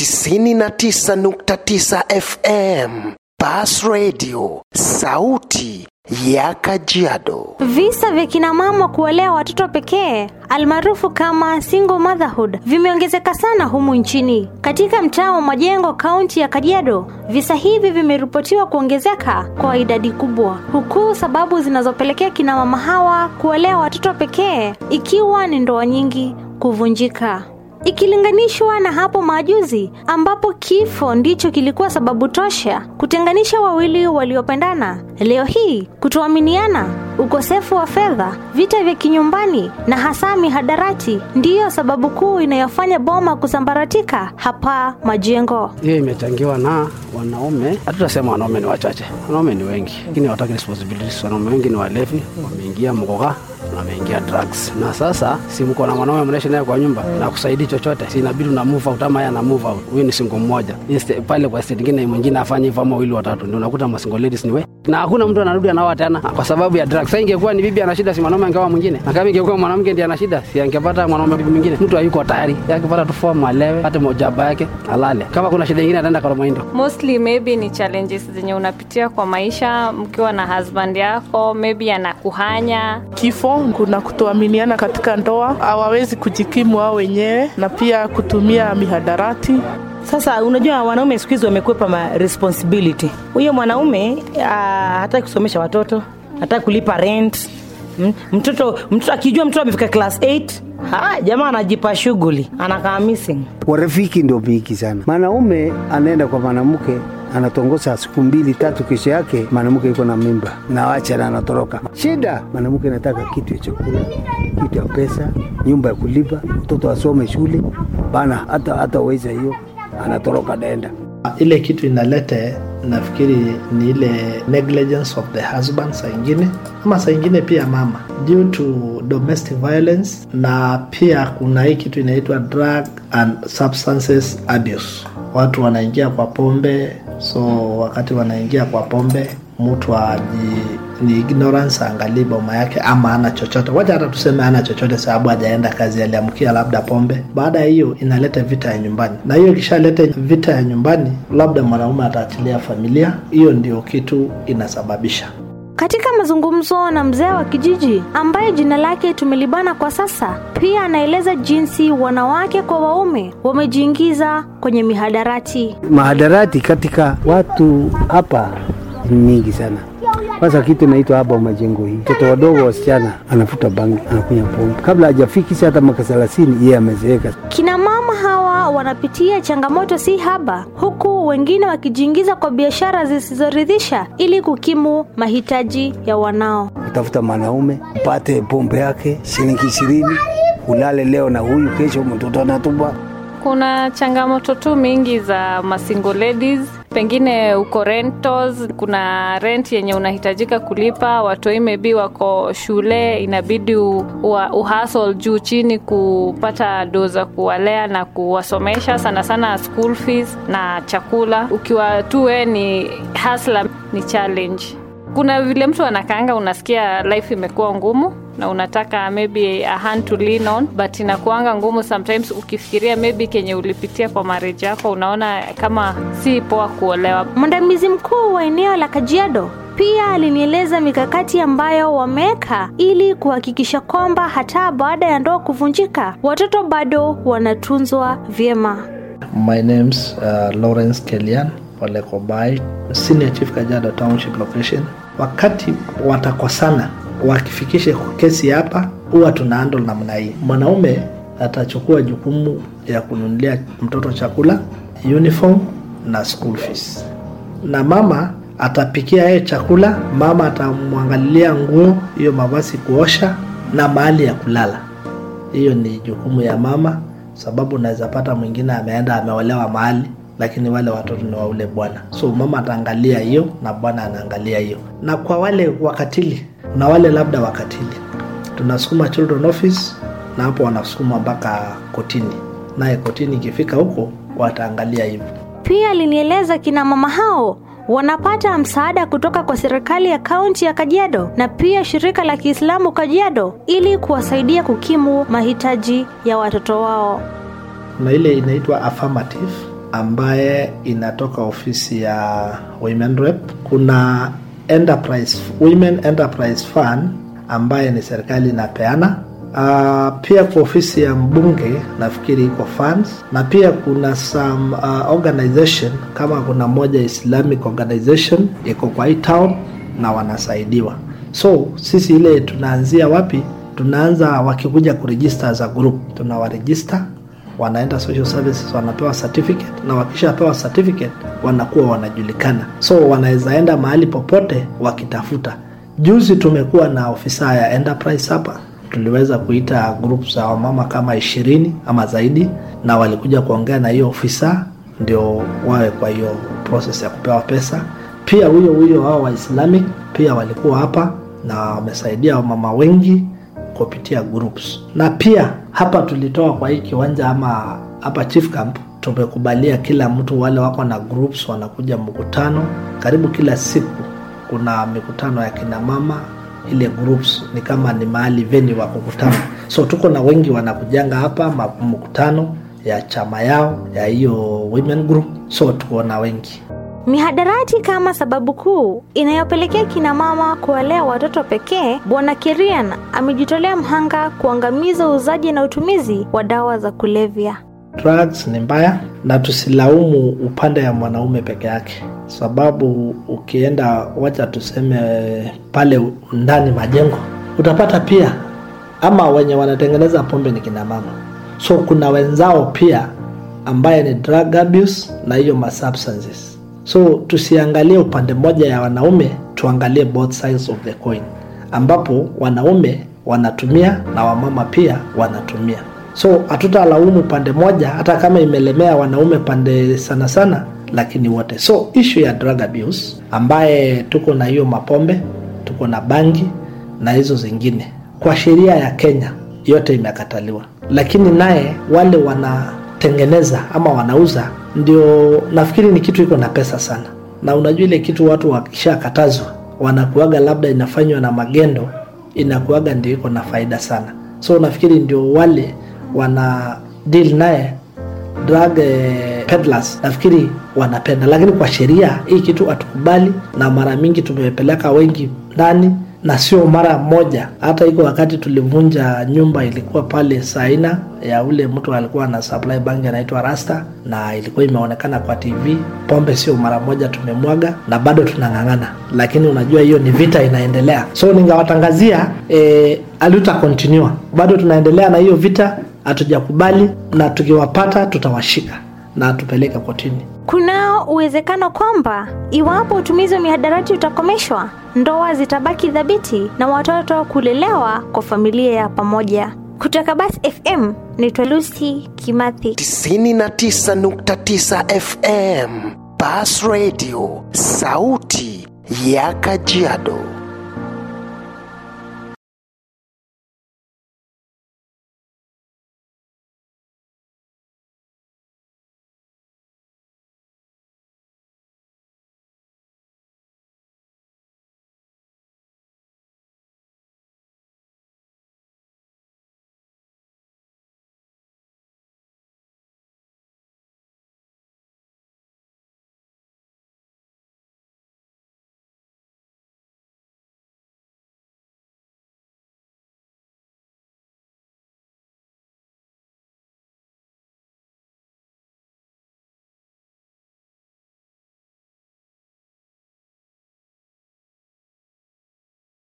99.9 FM. Bas Radio, sauti ya Kajiado. Visa vya kina mama kuwalea watoto pekee almaarufu kama single motherhood vimeongezeka sana humu nchini. Katika mtaa wa Majengo, kaunti ya Kajiado, visa hivi vimeripotiwa kuongezeka kwa idadi kubwa, huku sababu zinazopelekea kina mama hawa kuwalea watoto pekee ikiwa ni ndoa nyingi kuvunjika ikilinganishwa na hapo majuzi ambapo kifo ndicho kilikuwa sababu tosha kutenganisha wawili waliopendana. Leo hii kutoaminiana, ukosefu wa fedha, vita vya kinyumbani na hasa mihadarati ndiyo sababu kuu inayofanya boma kusambaratika hapa Majengo. hiyo imechangiwa na wanaume. Hatutasema wanaume ni wachache, wanaume ni wengi, lakini hawataki responsibilities. Wanaume wengi ni walevi, wameingia mkoka na wameingia drugs, na sasa si mko na mwanaume mnaishi naye kwa nyumba na kusaidii chochote, si inabidi una move out ama yeye ana move out. Huyu ni single mmoja Inste- pale kwa state nyingine, mwingine afanye hivyo ama wawili watatu, ndio unakuta ma single ladies ni we na hakuna mtu anarudi anaoa tena kwa sababu ya drugs. Sasa ingekuwa ni bibi ana shida, si mwanaume angeoa mwingine, na kama ingekuwa mwanamke ndiye ana shida, si angepata mwanaume bibi mwingine. Mtu hayuko tayari, Yeye akipata tu fomu alewe, pate mojaba yake alale. Kama kuna shida nyingine ataenda kwa Maindo. mostly maybe ni challenges zenye unapitia kwa maisha mkiwa na husband yako maybe anakuhanya kifo, kuna kutoaminiana katika ndoa, hawawezi kujikimu wao wenyewe na pia kutumia mihadarati. Sasa unajua wanaume siku hizi wamekwepa ma responsibility. Huyo mwanaume ah, hataki kusomesha watoto, hataki kulipa rent. Mm, Mtoto mtoto akijua mtoto amefika class 8 ha, jamaa anajipa shughuli, anakaa missing. warafiki ndio mingi sana. Mwanaume anaenda kwa mwanamke anatongoza siku mbili tatu, kesho yake mwanamke yuko na mimba na wacha na anatoroka. Shida mwanamke anataka kitu ya chakula, kitu ya pesa, nyumba ya kulipa, mtoto asome shule bana, hata hata weza hiyo, anatoroka naenda ile kitu inalete nafikiri ni ile negligence of the husband saa ingine ama saa ingine pia mama due to domestic violence na pia kuna hii kitu inaitwa drug and substances abuse watu wanaingia kwa pombe so wakati wanaingia kwa pombe mtu aji ni ignorance aangalii boma yake ama ana chochote wacha hata tuseme ana chochote sababu hajaenda kazi aliamkia labda pombe baada ya hiyo inaleta vita ya nyumbani na hiyo ikishaleta vita ya nyumbani labda mwanaume ataachilia familia hiyo ndio kitu inasababisha Katika mazungumzo na mzee wa kijiji ambaye jina lake tumelibana kwa sasa, pia anaeleza jinsi wanawake kwa waume wamejiingiza kwenye mihadarati. mahadarati katika watu hapa ni mingi sana. Kwanza kitu inaitwa hapa majengo hii, mtoto wadogo wasichana anafuta bangi, anakunywa pombe, kabla hajafikisha hata miaka thelathini yeye amezeeka. Kina mama hawa wanapitia changamoto si haba, huku wengine wakijiingiza kwa biashara zisizoridhisha ili kukimu mahitaji ya wanao. utafuta mwanaume upate pombe yake shilingi ishirini, ulale leo na huyu, kesho mtoto anatupa kuna changamoto tu mingi za masingle ladies pengine uko rentals kuna rent yenye unahitajika kulipa watoi maybe wako shule inabidi u- ua- uhasol juu chini kupata do za kuwalea na kuwasomesha sana sana school fees na chakula ukiwa tu we ni hasla ni challenge kuna vile mtu anakaanga unasikia life imekuwa ngumu na unataka maybe a hand to lean on but inakuanga ngumu sometimes ukifikiria maybe kenye ulipitia kwa marriage yako unaona kama si poa kuolewa Mwandamizi mkuu wa eneo la Kajiado pia alinieleza mikakati ambayo wameweka ili kuhakikisha kwamba hata baada ya ndoa kuvunjika watoto bado wanatunzwa vyema. My name's uh, Lawrence Kelian Olekobai, Senior Chief Kajiado Township Location. Wakati watakosana wakifikisha kesi hapa, huwa tuna handle namna hii. Mwanaume atachukua jukumu ya kununulia mtoto chakula, uniform na school fees, na mama atapikia yeye chakula, mama atamwangalilia nguo, hiyo mavazi kuosha na mahali ya kulala hiyo ni jukumu ya mama sababu unaweza pata mwingine ameenda ameolewa mahali lakini wale watoto ni wa ule bwana so mama ataangalia hiyo na bwana anaangalia hiyo na kwa wale wakatili na wale labda wakatili tunasukuma children office na hapo wanasukuma mpaka kotini naye kotini ikifika huko wataangalia hivyo Pia alinieleza kina mama hao wanapata msaada kutoka kwa serikali ya kaunti ya Kajiado na pia shirika la Kiislamu Kajiado ili kuwasaidia kukimu mahitaji ya watoto wao. kuna ile inaitwa affirmative ambaye inatoka ofisi ya women rep kuna enterprise women enterprise fund ambaye ni serikali inapeana Uh, pia kwa ofisi ya mbunge nafikiri iko funds na pia kuna some uh, organization kama kuna moja islamic organization iko kwa hii town na wanasaidiwa so sisi ile tunaanzia wapi tunaanza wakikuja kurejista as a group tunawarejista wanaenda social services wanapewa certificate na wakishapewa certificate wanakuwa wanajulikana so wanaweza enda mahali popote wakitafuta juzi tumekuwa na ofisa ya enterprise hapa tuliweza kuita group za wamama kama ishirini ama zaidi na walikuja kuongea na hiyo ofisa ndio wawe kwa hiyo process ya kupewa pesa pia huyo huyo hao wa islamic pia walikuwa hapa na wamesaidia wamama wengi kupitia groups na pia hapa tulitoa kwa hii kiwanja ama hapa chief camp tumekubalia kila mtu wale wako na groups wanakuja mkutano karibu kila siku kuna mikutano ya kina mama ile groups ni kama ni mahali veni wa kukutana so tuko na wengi wanakujanga hapa ma- mkutano ya chama yao ya hiyo women group so tuko na wengi Mihadarati kama sababu kuu inayopelekea kina mama kuwalea watoto pekee, Bwana Kirian amejitolea mhanga kuangamiza uuzaji na utumizi wa dawa za kulevya. drugs ni mbaya na tusilaumu upande ya mwanaume peke yake sababu ukienda wacha tuseme pale ndani majengo utapata pia ama wenye wanatengeneza pombe ni kina mama so kuna wenzao pia ambaye ni drug abuse na hiyo ma substances so tusiangalie upande mmoja ya wanaume tuangalie both sides of the coin ambapo wanaume wanatumia na wamama pia wanatumia so hatutalaumu pande moja hata kama imelemea wanaume pande sana sana lakini wote so issue ya drug abuse ambaye tuko na hiyo mapombe tuko na bangi na hizo zingine kwa sheria ya kenya yote imekataliwa lakini naye wale wanatengeneza ama wanauza ndio nafikiri ni kitu iko na pesa sana na unajua ile kitu watu wakishakatazwa wanakuaga labda inafanywa na magendo inakuaga ndio iko na faida sana so nafikiri ndio wale wana deal naye drug eh, peddlers nafikiri wanapenda lakini kwa sheria hii kitu hatukubali na mara mingi tumepeleka wengi ndani na sio mara moja hata iko wakati tulivunja nyumba ilikuwa pale saina ya ule mtu alikuwa na supply bank anaitwa rasta na ilikuwa imeonekana kwa tv pombe sio mara moja tumemwaga na bado tunang'ang'ana lakini unajua hiyo ni vita inaendelea so ningawatangazia e, aluta continue bado tunaendelea na hiyo vita hatujakubali na tukiwapata tutawashika na tupeleke kotini Kunao uwezekano kwamba iwapo utumizi wa mihadarati utakomeshwa, ndoa zitabaki thabiti na watoto kulelewa kwa familia ya pamoja. Kutoka Bas FM naitwa Lucy Kimathi. 99.9 FM Bas Radio, sauti ya Kajiado.